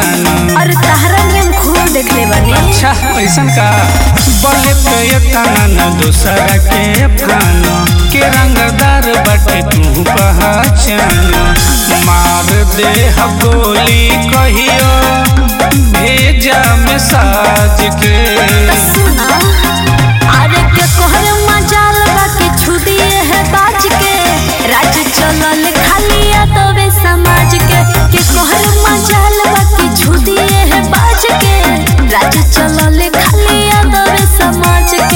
जान और तहरा नियम खूब देख ले बने अच्छा ऐसन का बले पे तना न दूसरा के फानो के रंगदार बटे तू पहचान मार दे हम गोली कहियो भेजा में साज के सुना अरे के कोहर मजाल बाकी छुदिए है बाज के राज चलल खाली तबे समाज के के कोहर मजाल बाकी छुदिए है बाज के राज चलल खाली तबे समाज के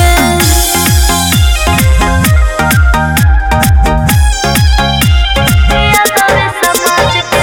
तबे समाज के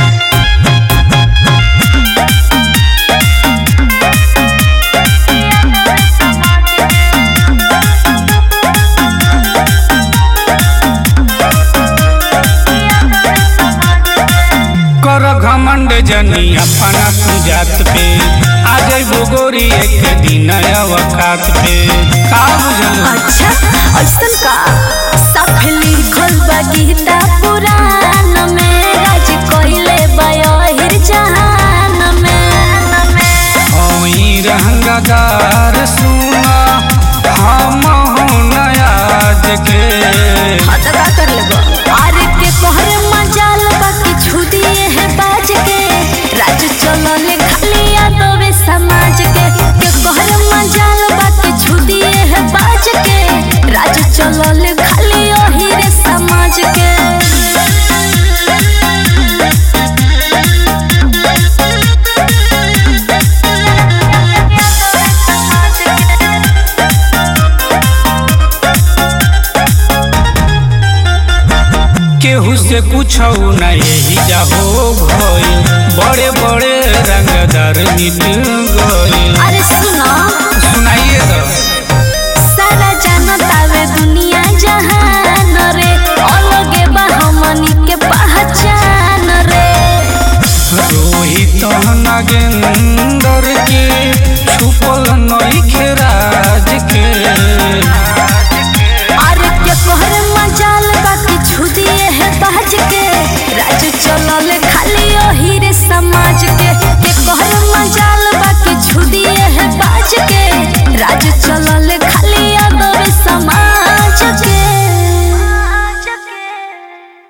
कर घमंड जनी अपना तू जात पे आ जाइबो गोरी एक दिन अवकात पे का बुझल अच्छा ऐसन का सब लिखल बा गीता पुराण में राज कइले बयहिर जहान में होई रंगदार सुना हम हो नयाज के हद का कर लेबो अरे के कोहर मजाल बाकी छुदिए है बाज के राज चलले खाली तबे समाज के के कोहर मजाल बाकी छुदिए है बाज के राज चलले खाली ओही रे समाज के केहू से पूछो न यही जाहो भइल बड़े बड़े रंगदार मिट गइल अरे सुनो सुनाइए तो सारा जनतावे दुनिया जहान रे अलगे बा हमनी के पहचान रे रोहित नागेंदर के छुपल नइखे राज के अरे के कोहर मजाल बाकी छुदिए है बाज के राज चलल खाली ओही रे समाज के के कोहर मजाल बाकी छुदिए है बाज के राज चलल खाली